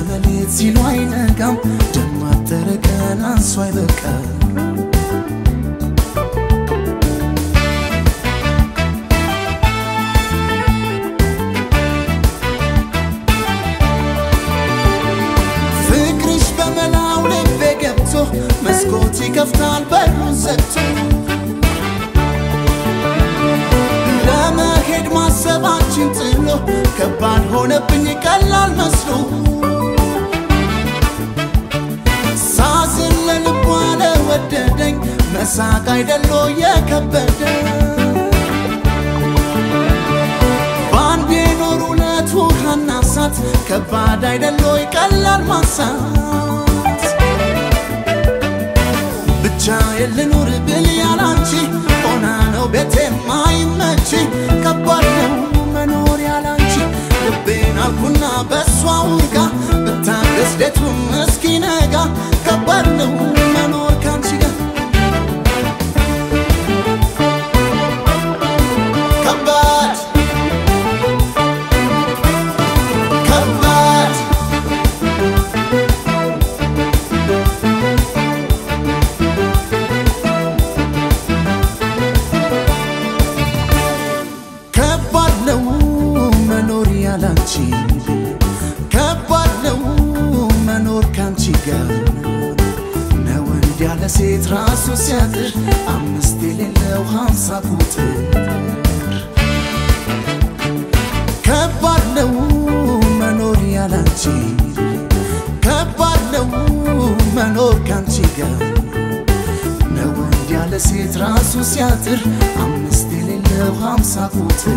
ሌት ሲሉ አይነጋም ደማተረ ቀን አንሶ አይበቃም ፍቅርሽ በመላው ልቤ ገብቶ መስኮት ይከፍታል በሩን ዘግቶ ለመሄድ ማሰባችን ጥሎ ከባድ ሆነብኝ ቀላል መስሎ ሳዝን ለልቧ ለወደደኝ መሳቅ አይደሎ የከበደ በአንድ የኖር ሁለት ውሃና እሳት ከባድ አይደሎ ቀላል ማሳት ብቻ የልኑር ብል ያላንቺ ሆና ነው ቤቴ ማይመች ከባድ ነው መኖር ያላንቺ ልቤን አልኩና በሷ ውጋ ብታገስ ሌቱም እስኪነጋ ከባድ ነው መኖር ካንቺ ጋር ከባድ ከባድ ከባድ ነው መኖር ያላንቺ ከባድ ነው መኖር ካንቺ ጋር ነው ወንድ ያለ ሴት ራሱ ሲያጥር አምስት የሌለው ሀምሳ ቁጥር ከባድ ነው መኖር ያላንቺ ከባድ ነው መኖር ካንቺ ጋር ነው ወንድ ያለ ሴት ራሱ ሲያጥር አምስት የሌለው ሀምሳ ቁጥር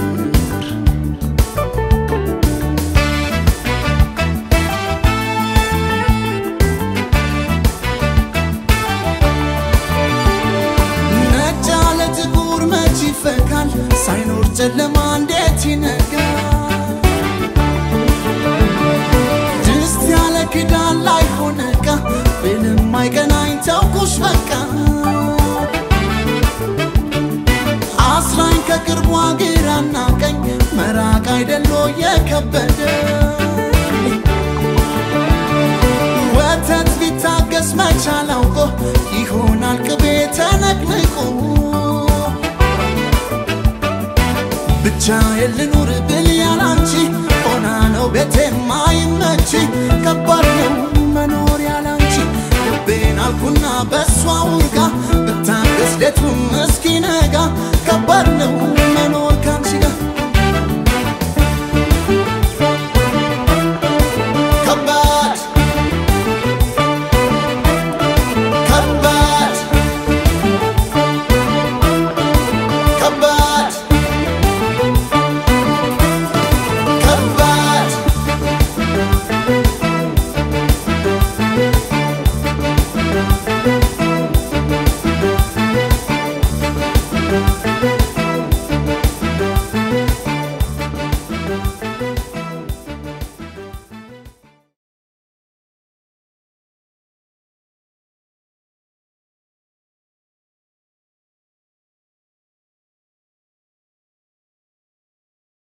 ነጭ ያለ ጥቁር መች ይፈካል ሳይኖር ጨለማ እንዴት ይነጋል ድስት ያለ ክዳን ላይ ሆነ ዕቃ ብልም አይቀናኝ ተውኩሽ በቃ አስራኝ ከቅርቧ ግራና ቀኝ መራቅ አይደሎ የከበደ ወተት ቢታገስ መቻል አውቆ ይሆናል ቅቤ ተነቅንቆ ብቻ የልኑር ብል ያላንቺ ሆና ነው ቤቴ ማይመች ከባድ ነው መኖር ያላንቺ ልቤን አልኩና በሷ ውጋ ብታገስ ሌቱም እስኪነጋ ከባድ ነው